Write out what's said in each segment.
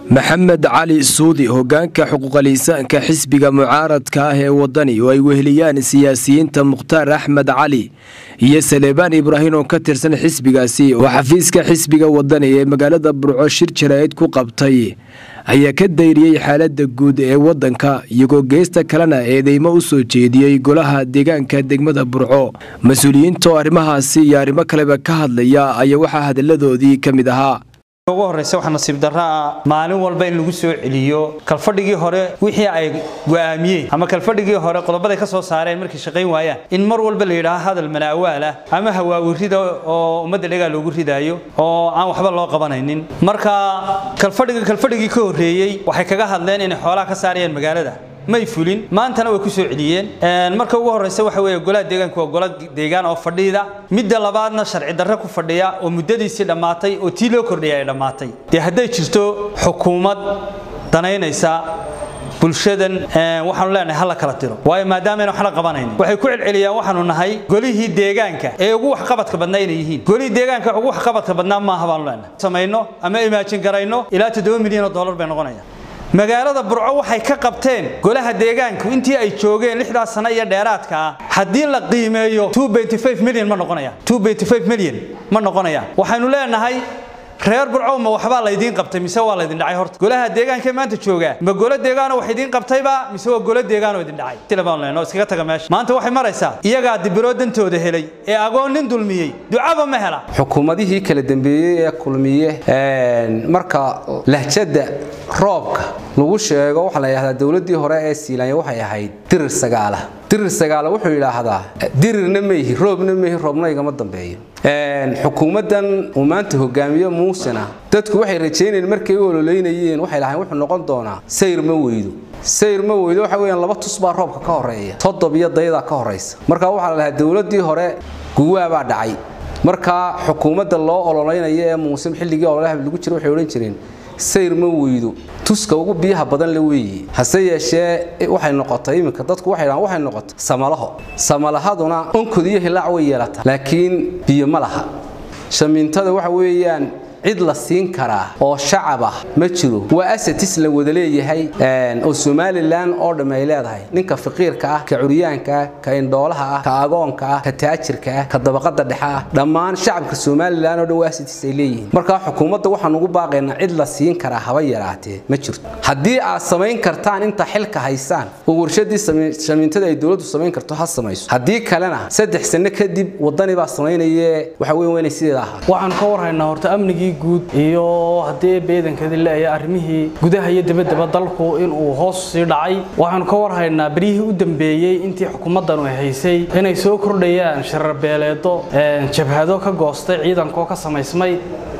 maxamed cali suudi hogaanka xuquuqaliisaanka xisbiga mucaaradka ah ee wadani oo ay weheliyaan siyaasiyiinta mukhtaar axmed cali iyo saleebaan ibraahim oo ka tirsan xisbigaasi oo xafiiska xisbiga wadani ee magaalada burco shir jaraa'id ku qabtay ayaa ka dayriyey xaalada guud ee wadanka iyagoo geesta kalena eedeymo u soo jeediyey golaha deegaanka degmada burco mas-uuliyiinta oo arrimahaasi iyo arrimo kaleba ka hadlaya ayaa waxaa hadalladoodii ka mid ahaa ugu horreysa waxaa nasiib darra ah maalin walba in lagu soo celiyo kalfadhigii hore wixii ay go'aamiyeen ama kalfadhigii hore qodobaday ka soo saareen markay shaqayn waayaan in mar walba la yidhaaho hadal manaawaal ah ama hawaawirida oo ummadda dhegaa loogu ridaayo oo aan waxba loo qabanaynin marka kalfadhiga kalfadhigii ka horreeyey waxay kaga hadleen inay xoolaha ka saarayaan magaalada may fulin maantana way ku soo celiyeen marka ugu horreysa waxa weeye golaha deegaanku waa gola deegaan oo fadhiida midda labaadna sharci darre ku fadhiya oo muddadiisii dhammaatay oo tii loo kordhiyay ay dhammaatay dee hadday jirto xukuumad danaynaysa bulshadan waxaanu leenahay hala kala tiro waayo maadaama ayna waxna qabanayn waxay ku celceliyaan waxaanu nahay golihii deegaanka ee ugu waxqabadka badnaa inay yihiin golihii deegaanka ugu waxqabadka badnaa maaha baanu leenahay samayno ama imaajin garayno ilaa toddoba milyan oo dollar bay noqonayaan magaalada burco waxay ka qabteen golaha deegaanku intii ay joogeen lixdaas sano iyo dheeraadka ah haddii la qiimeeyo milyan ma noqonayaan milyan ma noqonayaan waxaynu leenahay reer burco ma waxbaa laydiin qabtay mise waa laydin dhacay horta golaha deegaanka maanta joogaa ma golo deegaano wax idiin qabtayba mise waa golo deegaano idin dhacay tilabaan leenoo iskaga taga meesha maanta waxay maraysaa iyagaa dibiroo dantooda helay ee agoon nin dulmiyey ducaba ma hela xukuumadihii kala dambeeyey ee kulmiye marka lahjada roobka lagu sheego waxaa la yidhahdaa dowladdii hore ee siilanya waxay ahayd dirir sagaala dirir sagaala wuxuu yidhaahdaa dirirna mayhi roobna mayhi roobna igama dambeeyo xukuumaddan uu maanta hogaamiye muusena dadku waxay rajaynayeen markay u ololeynayeen waxay lahayn wuxuu noqon doonaa sayr ma weydo sayr ma weydo waxa weeyaan laba tus baa roobka ka horeeya toddob iyo dayada ka horaysa marka waxaa la lahaa dowladdii hore guwaabaa dhacay markaa xukuumadda loo ololeynaya ee muuse xilligii ololaha lagu jira waxay odhan jireen sayr ma weydo tuska ugu biyaha badan la weeye hase yeeshee waxay noqotay iminka dadku waxay dhahaan waxay noqotay samalaho samalahaduna onkod iyo hilaac way yeelataa laakiin biyo ma laha shamiintada waxa weeyaan cid la siin karaa oo shacab ah ma jiro waa asatis la wada leeyahay oo somalilan oo dhamm ay leedahay ninka faqiirka ah ka curyaanka ah ka indhoolaha ah ka agoonka ah ka taajirka ah ka dabaqada dhexe ah dhammaan shacabka somalilan oo dhan waa asatis ay leeyihiin markaa xukuumadda waxaan ugu baaqaynaa cid la siin karaa haba yaraatee ma jirto haddii aad samayn kartaan inta xilka haysaan oo warshadii shamiintada ay dowladdu samayn karto ha samayso haddii kalena saddex sano kadib wadani baa samaynaye waxa weyn waa inay sideeda ahaa waxaan ka warhaynaa horta amnigii guud iyo haddii beedankadi leeya arrimihii gudaha iyo dabaddaba dalku inuu hoos sii dhacay waxaanu ka warhaynaa beryihii u dambeeyey intii xukuumaddanu ay haysay inay soo kordhayaan sharar beeleedo jabhado ka goostay ciidankaoo ka samaysmay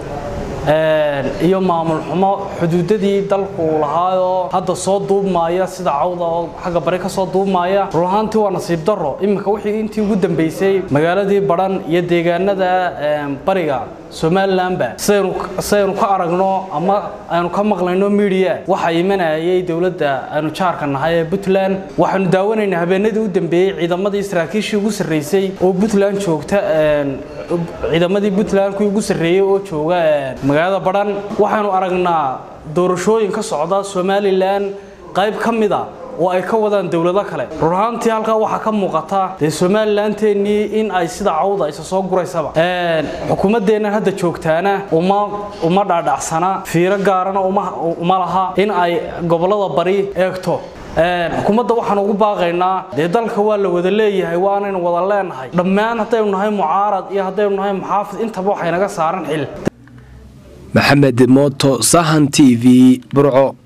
iyo maamul xumo xuduudadii dalku lahaayoo hadda soo duubmaaya sida cawda oo xagga bari ka soo duubmaaya run ahaantii waa nasiib darro iminka wixii intii ugu dambeysay magaaladii badhan iyo deegaanada bariga somalilanba sidaynu ka aragno ama aynu ka maqlayno midiya waxaa imanayay dowladda aynu jaarka nahay ee puntland waxaanu daawanaynaa habeenadii u dambeeyey ciidamadii saraakiishii ugu sarreysay oo puntland joogta ciidamadii puntland kuwii ugu sarreeyey oo jooga magaalada badhan waxaanu aragnaa doorashooyin ka socda somalilan qayb ka mida oo ay ka wadaan dowlado kale run ahaantii halkaa waxaa ka muuqata dee somalilanteennii in ay sida cawda isa soo guraysaba xukuumaddeennan hadda joogtaana uma uma dhaadhacsana fiiro gaarana uma laha in ay gobollada bari eegto xukuumadda waxaan ugu baaqaynaa dee dalka waa la wada leeyahay waanaynu wada leenahay dhammaan haddaynu nahay mucaarad iyo haddaynu nahay muxaafid intaba waxay naga saaran xil maxamed mooto sahan t v burco